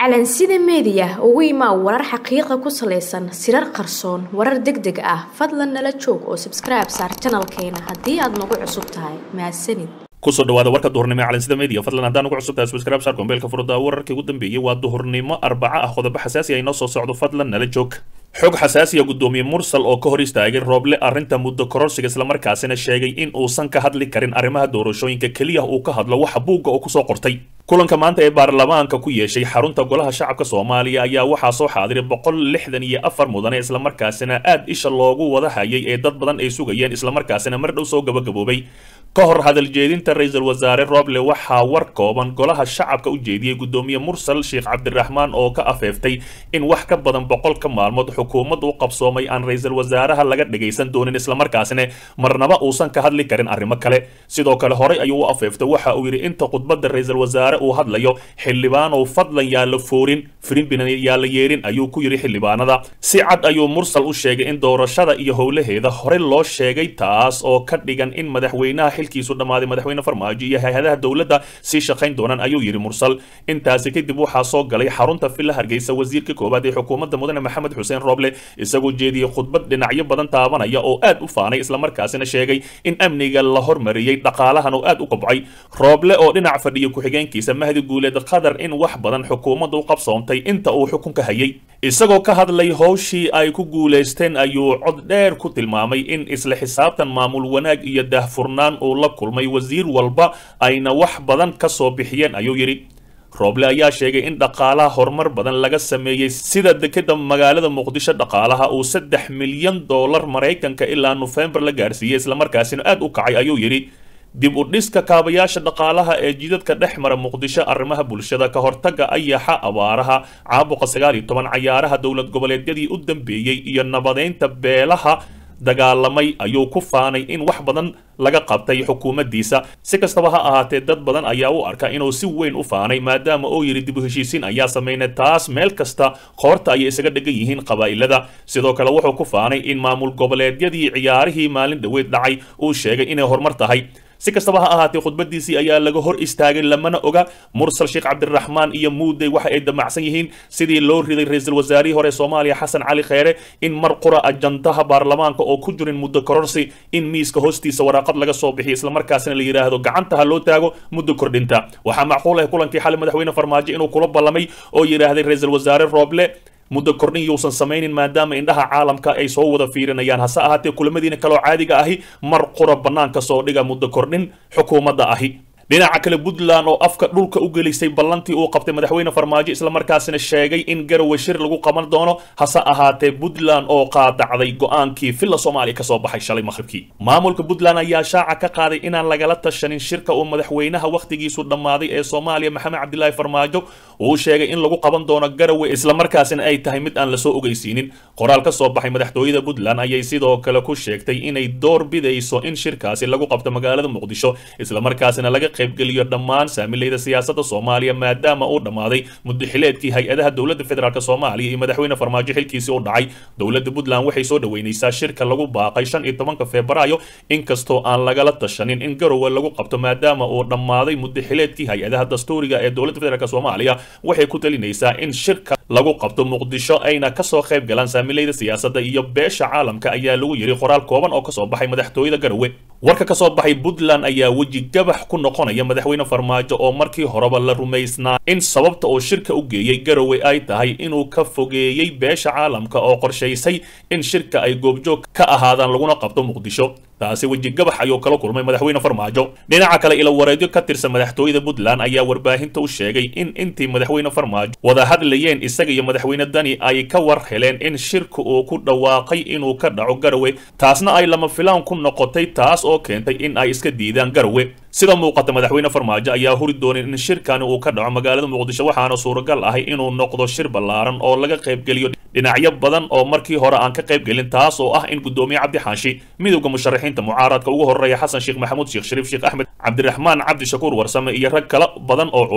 calansida meediya ugu imaa warar xaqiiqa ku salaysan sirar qarsoon warar deg deg ah fadlan nala joog oo sabskribe saar janalkeena haddii aad nagu cusub tahay mahadsanid kusoo dhawaada warka duhurnimo ee calansida media fadlan haddaan ugu cusub tahay subscribe saar gombeelka furda wararkii ugu dambeeyey waa duhurnimo arbaca ah qodobo xasaasi ah inoo soo socdo fadlan nala joog xog xasaasiya guddoomiye mursal oo ka hor istaagay rooble arrinta muddo kororsiga islamarkaasina sheegay in uusan ka hadli karin arrimaha doorashooyinka keliya uu ka hadlo waxa buugga oo kusoo qortay kulanka maanta ee baarlamaanka ku yeeshay xarunta golaha shacabka soomaaliya ayaa waxaa soo xaadiray boqol lixdan iyo afar mudane islamarkaasina aad isha loogu wada hayay ee dad badan ay sugayeen islamarkaasina mar dhow soo gabagaboobay ka hor hadal jeedinta ra-iisul wasaare roble waxaa war kooban golaha shacabka u jeediyey guddoomiye mursal sheekh cabdiraxmaan oo ka afeeftay in wax ka badan boqolka maalmood xukuumadda u qabsoomay aan ra-iisul wasaaraha laga dhagaysan doonin islamarkaasina marnaba uusan ka hadli karin arrimo kale sidoo kale horey ayuu u afeeftay waxa uu yidhi inta khudbadda ra-iisul wasaare uu hadlayo xildhibaanow fadlan yaa la foorin firimbinan yaa la yeerin ayuu ku yidhi xildhibaanada si cad ayuu mursal u sheegay in doorashada iyo howlaheeda horey loo sheegay taas oo ka dhigan in madaxweynaha xilkiisu dhammaaday madaxweyne farmaajo iyo hay-adaha dowladda sii shaqayn doonaan ayuu yidhi mursal intaasi kadib waxaa soo galay xarunta villa hargeysa wasiirka koowaad ee xukuumadda mudane maxamed xuseen roble isagoo jeediyey khudbad dhinacyo badan taabanaya oo aad u faanay islamarkaasina sheegay in amniga la hormariyey dhaqaalahan oo aad u kobcay rooble oo dhinac fadhiya ku-xigeenkiisa mahdi guuleed qadar in wax badan xukuumadda u qabsoontay inta uu xukunka hayay isagoo ka hadlay howshii ay ku guulaysteen ayuu cod dheer ku tilmaamay in isla xisaabtan maamul wanaag iyo daahfurnaan uu la kulmay wasiir walba ayna wax badan ka soo bixiyeen ayuu yidhi rooble ayaa sheegay in dhaqaalaha horumar badan laga sameeyey sida dekeda magaalada muqdisho dhaqaalaha uu saddex milyan dollar maraykanka ilaa nofembar la gaarsiiyey islamarkaasina aad u kacay ayuu yidhi dib u dhiska kaabayaasha dhaqaalaha ee jidadka dhex mara muqdisho arrimaha bulshada ka hortaga ayaxa abaaraha caabuqa sagaal iyo toban cayaaraha dowlad goboleedyadii u dambeeyey iyo nabadeynta beelaha dagaalamay ayuu ku faanay in wax badan laga qabtay xukuumaddiisa si kastaba ha ahaatee dad badan ayaa u arka inuu si weyn u faanay maadaama uu yidhi dib u heshiisiin ayaa samaynay taas meel kasta qoorta ayay isaga dhegan yihiin qabaa'ilada sidoo kale wuxuu ku faanay in maamul goboleedyadii ciyaarihii maalin dhoweed dhacay uu sheegay inay horumar tahay si kastaba ha ahaatee khudbadiisii ayaa laga hor istaagay lamana oga mursal sheekh cabdiraxmaan iyo muudey waxa ay damacsan yihiin sidii loo riday ra-iisul wasaarihii hore soomaaliya xasan cali kheyre in mar qura ajandaha baarlamaanka oo ku jirin muddo kororsi in miiska hoostiisa waraaqad laga soo bixiyo islamarkaasina la yidhaahdo gacanta ha loo taago muddo kordhinta waxaa macquul ah kulankii xali madaxweyne farmaajo inuu kula ballamay oo yidhaahday ra-iisul wasaare rooble muddo kordhin yuusan samaynin maadaama indhaha caalamka ay soo wada fiirinayaan hase ahaatee kulamadiina kaloo caadiga ahi mar qura bannaanka soo dhiga muddo kordhin xukuumadda ahi dhinaca kale puntland oo afka dhulka u gelisay ballantii uu qabtay madaxweyne farmaajo islamarkaasina sheegay in garowe shir lagu qaban doono hase ahaatee puntland oo qaadacday go-aankii villa soomaaliya kasoo baxay shalay maqhribkii maamulka puntland ayaa shaaca ka qaaday inaan lagala tashanin shirka uu madaxweynaha wakhtigiisu dhammaaday ee soomaaliya maxamed cabdilaahi farmaajo uu sheegay in lagu qaban doono garowe islamarkaasina ay tahay mid aan lasoo ogeysiinin qoraal ka soo baxay madaxtooyada puntland ayay sidoo kale ku sheegtay inay door bidayso in shirkaasi lagu qabto magaalada muqdisho islamarkaasina laga qaybgeliyo dhammaan saamilayda siyaasadda soomaaliya maadaama uu dhammaaday muddaxileedkii hay-adaha dowladda federaalk soomaaliya iyo madaxweyne farmaajo xilkiisii u dhacay dowladda puntland waxay soo dhaweynaysaa shirka lagu baaqay shan iyo tobanka febraayo inkastoo aan lagala tashanin in garowe lagu qabto maadaama uu dhammaaday muddaxileedkii hay-adaha dastuuriga ee dowladda federaalk soomaaliya waxay ku talinaysaa in shirka lagu qabto muqdisho ayna kasoo qayb galaan saamilayda siyaasadda iyo beesha caalamka ayaa lagu yidhi qoraal kooban oo kasoo baxay madaxtooyada garowe warka kasoo baxay puntland ayaa weji gabax ku noqonaya madaxweyne farmaajo oo markii horeba la rumaysnaa in sababta uu shirka u geeyey garowe ay tahay inuu ka fogeeyey beesha caalamka oo qorshaysay in shirka ay goobjoog ka ahaadaan laguna qabto muqdisho taasi weji gabax ayuu kala kulmay madaxweyne farmaajo dhinaca kale ilo wareedyo ka tirsan madaxtooyada puntland ayaa warbaahinta u sheegay in intii madaxweyne farmaajo wada hadlayeen isaga iyo madaxweyne dani ay ka war heleen in shirka uu ku dhawaaqay inuu ka dhaco garowe taasna ay lama filaan ku noqotay taas oo keentay in ay iska diidaan garowe sida muuqata madaxweyne farmaajo ayaa huri doonin in shirkani uu ka dhaco magaalada muqdisho waxaana suuragal ahay inuu noqdo shir ballaaran oo laga qaybgeliyo dhinacyo badan oo markii hore aan ka qaybgelin taas oo ah in guddoomiye cabdi xaashi midowda musharaxiinta mucaaradka ugu horeeya xasan sheekh maxamuud sheekh shariif sheekh axmed cabdiraxmaan cabdi shakuur warsame iyo rag kala badan oo culus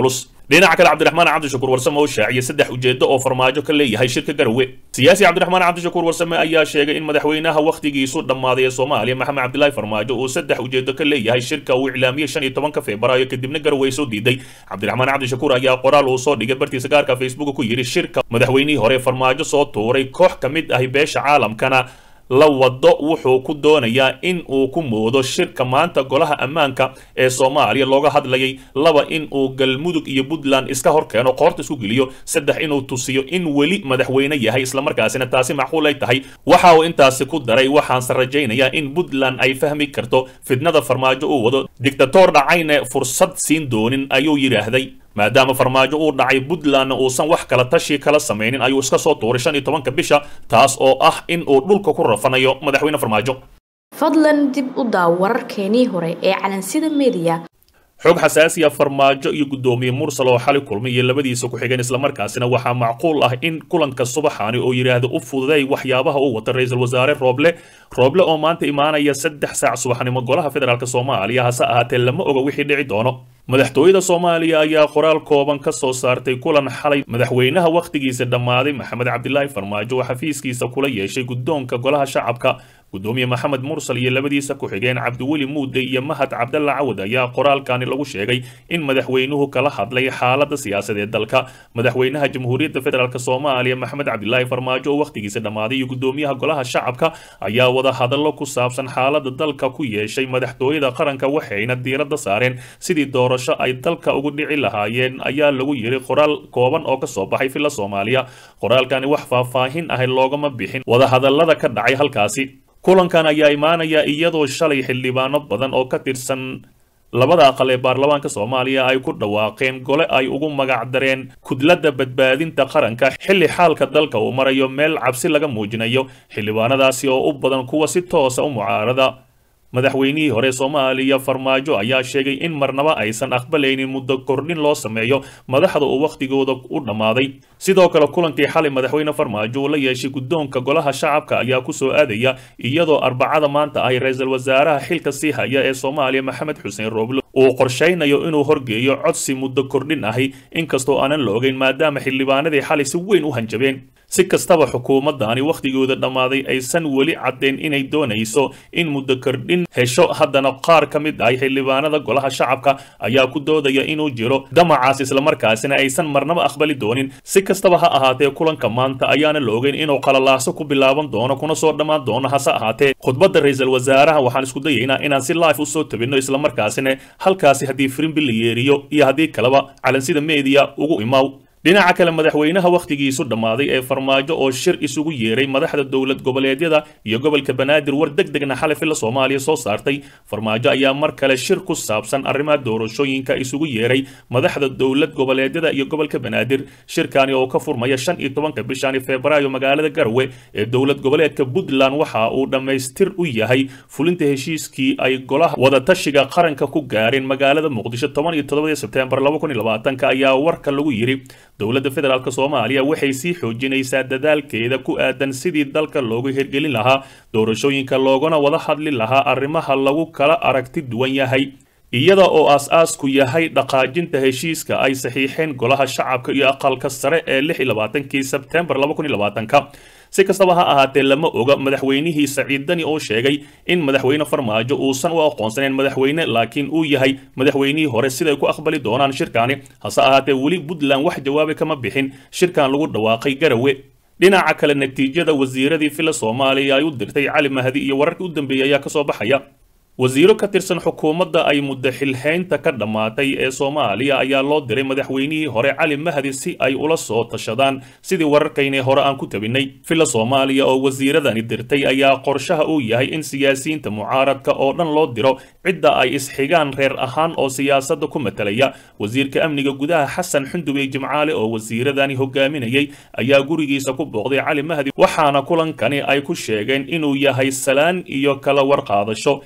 dhinaca kale cabdiraxmaan cabdishakuur warsame oo shaaciyay saddex ujeedo oo farmaajo ka leeyahay shirka garowe siyaasi cabdiraxmaan cabdishakuur warsame ayaa sheegay in madaxweynaha wakhtigiisu dhammaaday ee soomaaliya maxamed cabdilaahi farmaajo uu saddex ujeedo ka leeyahay shirka uu iclaamiyey shan iyo tobanka febraayo kadibna garowe soo diiday cabdiraxmaan cabdishakuur ayaa qoraal uu soo dhigay bartiisa gaarka facebook ku yidhi shirka madaxweynihii hore farmaajo soo tuuray koox ka mid ahi beesha caalamkana la wado wuxuu ku doonayaa in uu ku moodo shirka maanta golaha ammaanka ee soomaaliya looga hadlayay laba in uu galmudug iyo puntland iska hor keeno qoorta isku geliyo saddex inuu tusiyo in weli madaxweyne yahay islamarkaasina taasi macquul ay tahay waxa uu intaasi ku daray waxaanse rajaynayaa in puntland ay fahmi karto fidnada farmaajo uu wado dictator dhacayne fursad siin doonin ayuu yidhaahday maadaama farmaajo uu dhacay puntlandna uusan wax kala tashi kala samaynin ayuu iska soo tuuray shan iyo tobanka bisha taas oo ah in uu dhulka ku rafanayo madaxweyne farmaajo fadlan dib u daaw wararkeenii hore ee calansida mediya xog xasaasiya farmaajo iyo guddoomiye mursal oo xali kulmay iyo labadiisa ku xigeen islamarkaasina waxaa macquul ah in kulanka subaxaani oo yidhaahdo u fududay waxyaabaha uu wata ra-iisul wasaare rooble rooble oo maanta imaanaya saddex saac subaxnimo golaha federaalk soomaaliya hase ahaatee lama oga wixii dhici doono madaxtooyada soomaaliya ayaa qoraal kooban ka soo saartay kulan xalay madaxweynaha wakhtigiisa dhammaaday maxamed cabdilaahi farmaajo oo xafiiskiisa kula yeeshay guddoonka golaha shacabka gudoomiye maxamed mursal iyo labadiisa ku-xigeen cabdiweli muude iyo mahad cabdalla cawad ayaa qoraalkani lagu sheegay in madaxweynuhu kala hadlay xaalada siyaasadeed dalka madaxweynaha jamhuuriyadda federaalk soomaaliya maxamed cabdilaahi farmaajo oo wakhtigiisa dhammaaday iyo gudoomiyaha golaha shacabka ayaa wada hadallo ku saabsan xaalada dalka ku yeeshay madaxtooyada qaranka waxayna diiradda saareen sidii doorasho ay dalka ugu dhici lahaayeen ayaa lagu yiri qoraal kooban oo kasoo baxay filla soomaaliya qoraalkani wax faahfaahin ahay loogama bixin wadahadallada ka dhacay halkaasi kulankan ayaa imaanaya iyadoo shalay xildhibaano badan oo ka tirsan labada aqal ee baarlamaanka soomaaliya ay ku dhawaaqeen gole ay ugu magacdareen kudladda badbaadinta qaranka xilli xaalka dalka uu marayo meel cabsi laga muujinayo xildhibaanadaasi oo u badan kuwa si toosa u mucaarada madaxweynihii hore soomaaliya farmaajo ayaa sheegay in marnaba aysan aqbalaynin muddo kordhin loo sameeyo madaxda uu wakhtigooda u dhammaaday sidoo kale kulankii xalay madaxweyne farmaajo uu la yeeshay guddoonka golaha shacabka ayaa ku soo aadaya iyadoo arbacada maanta ahy ra-iisul wasaaraha xilka sii haya ee soomaaliya maxamed xuseen rooble uu qorshaynayo inuu horgeeyo codsi muddo kordhin ahi inkastoo aanan la ogeyn maadaama xildhibaanadii xalay si weyn u hanjabeen si kastaba xukuumaddaani wakhtigooda dhammaaday aysan weli caddayn inay doonayso in muddo kordhin hesho haddana qaar ka mid ah xildhibaanada golaha shacabka ayaa ku doodaya inuu jiro damacaas islamarkaasina aysan marnaba aqbali doonin si kastaba ha ahaatee kulanka maanta ayaana la ogeyn inuu qalalaaso ku bilaaban doono kuna soo dhammaan doono hase ahaatee khudbadda ra-iisul wasaaraha waxaan isku dayaynaa inaan si life usoo tabinno islamarkaasina halkaasi haddii firimbi la yeeriyo iyo haddii kaleba calansida meediya ugu imaaw dhinaca kale madaxweynaha wakhtigiisu dhammaaday ee farmaajo oo shir isugu yeeray madaxda dowlad goboleedyada iyo gobolka banaadir war deg degna xalay filla soomaaliya soo saartay farmaajo ayaa mar kale shir ku saabsan arrimaha doorashooyinka isugu yeeray madaxda dowlad goboleedyada iyo gobolka banaadir shirkani oo ka furmaya shan iyo tobanka bishani febraayo magaalada garowe ee dowlad goboleedka puntland waxa uu dhammaystir u yahay fulinta heshiiskii ay golaha wadatashiga qaranka ku gaareen magaalada muqdisho toban iyo toddobadii sebteembar laba kun iyo labaatanka ayaa warka lagu yidhi dowladda federaalk soomaaliya waxay sii xoojinaysaa dadaalkeeda ku aadan sidii dalka loogu hirgelin lahaa doorashooyinka loogana wada hadli lahaa arrimaha lagu kala aragti duwan yahay iyada oo aas-aasku yahay dhaqaajinta heshiiska ay saxiixeen golaha shacabka iyo aqalka sare ee lix iyo labaatankii sebtembar laba kun iyo labaatanka si kastaba ha ahaatee lama oga madaxweynihii saciid dani oo sheegay in madaxweyne farmaajo uusan u aqoonsaneyn madaxweyne laakiin uu yahay madaxweynihii hore siday ku aqbali doonaan shirkaani hase ahaatee weli puntland wax jawaabi kama bixin shirkan lagu dhawaaqay garawe dhinaca kale natiijada wasiiradii filla soomaaliya ay u dirtay cali mahdi iyo wararkii u dambeeyey ayaa kasoo baxaya wasiiro ka tirsan xukuumadda ay muddo xilhaynta ka dhammaatay ee soomaaliya ayaa loo diray madaxweynihii hore cali mahdi si ay ula soo tashadaan sidii wararkaynii hore aan ku tabinnay filla soomaaliya oo wasiiradani dirtay ayaa qorshaha uu yahay in siyaasiyiinta mucaaradka oo dhan loo diro cidda ay isxigaan reer ahaan oo siyaasadda ku matalaya wasiirka amniga gudaha xasan xundubey jimcaale oo wasiiradani hogaaminayay ayaa gurigiisa ku booqday cali mahdi waxaana kulankani ay ku sheegeen inuu yahay salaan iyo kala warqaadasho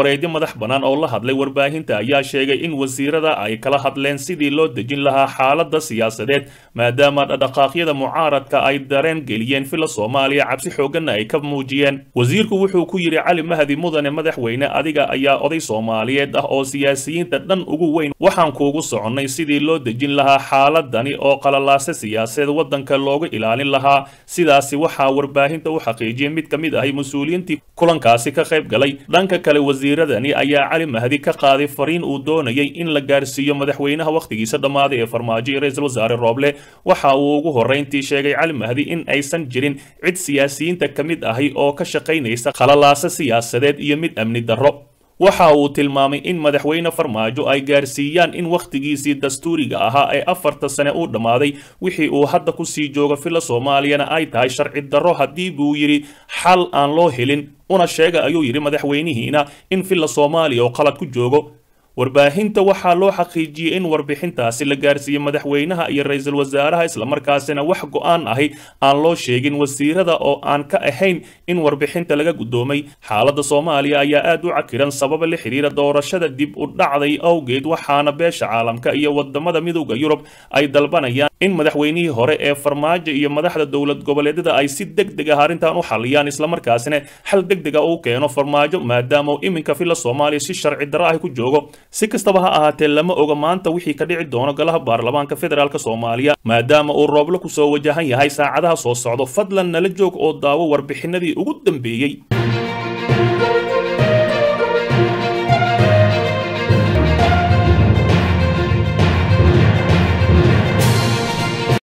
wareedyo madax bannaan oo la hadlay warbaahinta ayaa sheegay in wasiirada ay kala hadleen sidii loo dejin lahaa xaaladda siyaasadeed maadaama dhaqdhaqaaqyada mucaaradka ay dareen geliyeen fila soomaaliya cabsi xooganna ay ka muujiyeen wasiirku wuxuu ku yidhi cali mahdi mudane madaxweyne adiga ayaa oday soomaaliyeed ah oo siyaasiyiinta dhan ugu weyn waxaan kuugu soconnay sidii loo dejin lahaa xaaladani oo qalalaase siyaasadeed waddanka looga ilaalin lahaa sidaasi waxaa warbaahinta u xaqiijiyay mid ka mid ahay mas-uuliyiintii kulankaasi ka qayb galay dhanka kale wasiiradani ayaa cali mahdi ka qaaday fariin uu doonayay in la gaarsiiyo madaxweynaha wakhtigiisa dhammaaday ee farmaajo iyo ra-iisul wasaare rooble waxa uu ugu horrayntii sheegay cali mahdi in aysan jirin cid siyaasiyiinta ka mid ahi oo ka shaqaynaysa khalalaase siyaasadeed iyo mid amni darro waxa uu tilmaamay in madaxweyne farmaajo ay gaarsiiyaan in wakhtigiisii dastuuriga ahaa ee afarta sane uu dhammaaday wixii uu hadda ku sii jooga fila soomaaliyana ay tahay sharci darro haddii buu yidhi xal aan loo helin una sheega ayuu yidhi madaxweynihiina in fila soomaaliya oo qalad ku joogo warbaahinta waxaa loo xaqiijiyey in warbixintaasi la gaarsiiyey madaxweynaha iyo ra-iisul wasaaraha islamarkaasina wax go-aan ahi aan loo sheegin wasiirada oo aan ka ahayn in warbixinta laga guddoomay xaaladda soomaaliya ayaa aad u cakiran sababa la xidhiira doorashada dib u dhacday awgeed waxaana beesha caalamka iyo wadamada midowda yurub ay dalbanayaan in madaxweynihii hore ee farmaajo iyo madaxda dowlad goboleedyada ay si deg deg ah arrintan u xaliyaan islamarkaasina xal deg dega uu keeno farmaajo maadaama iminka fila soomaaliya si sharci darro ah ku joogo si kastaba ha ahaatee lama oga maanta wixii ka dhici doono golaha baarlamaanka federaalk soomaaliya maadaama uu rooblo ku soo wajahan yahay saacadaha soo socdo fadlan nala joog oo daawo warbixinadii ugu dambeeyey